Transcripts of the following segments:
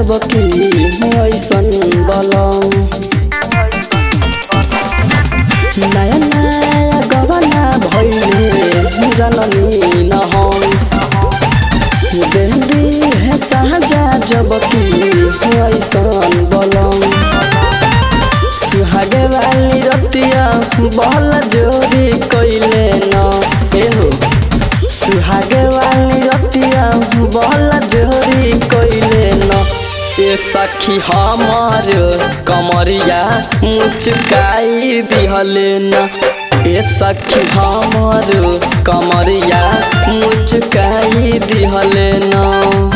जब की ऐसन बलम नया नया गवना भैले जननी न हम देंदी है साजा जब की ऐसन बलम सुहागे वाली रतिया बहल जोरी कैले न एहो सुहागे वाली रतिया बहल जोरी कैले न ए सखी हमार कमरिया मुचकाई दिहले न ए सखी हमार कमरिया मुचकाई दिहले न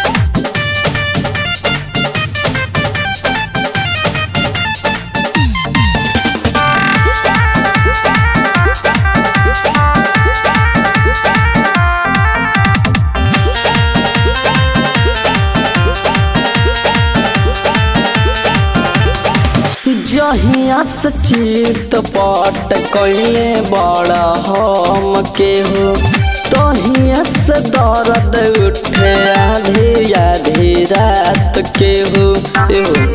जहिया से चित पट कैले बड़ा हम के हो तहिया से दर्द उठे आधी आधी रात के हो एहो।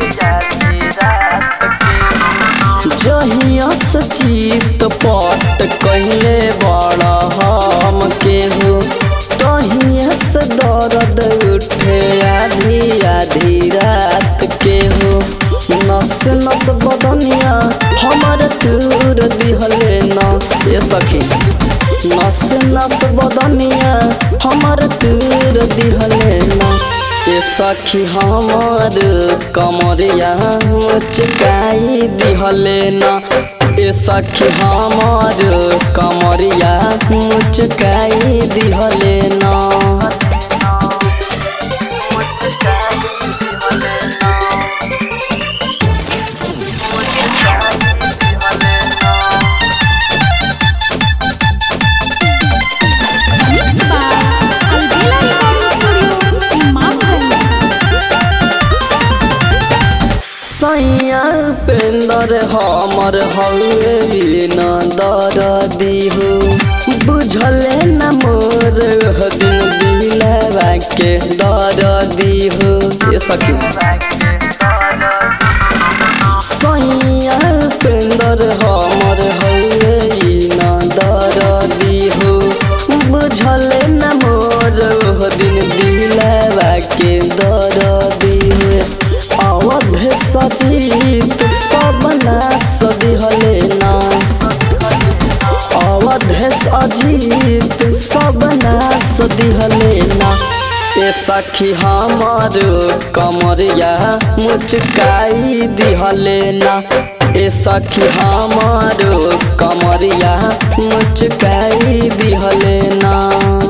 जहिया से चित पट कैले बड़ा हम के हो तहिया से दर्द उठे आधी आधी रात के हो नस नस बदनिया हमर तूर दिहले न ए सखी नस नस बदनिया हमर तूर दिहले न ए सखी हमर कमरिया मुचकाई दिहले न ए सखी हमर कमरिया मुचकाई दिहले न Mixed by Albela Recording Studio, Imamganj. सैया पेंदर हमर हवे न दर दिहो बुझले न मोर दिन दिलवा के दर दिहो ये सखी सैया पेंदर हमर हवे न दर दिहो बुझले न मोर दिन दिलवा के दर दिहो अवध सजीत सब नास दिहले ना अवध अजीत सब नास दिहले ना ए सखी हमर कमरिया मुचकाई दिहले ना ए सखी हमर कमरिया मुचकाई दिहले ना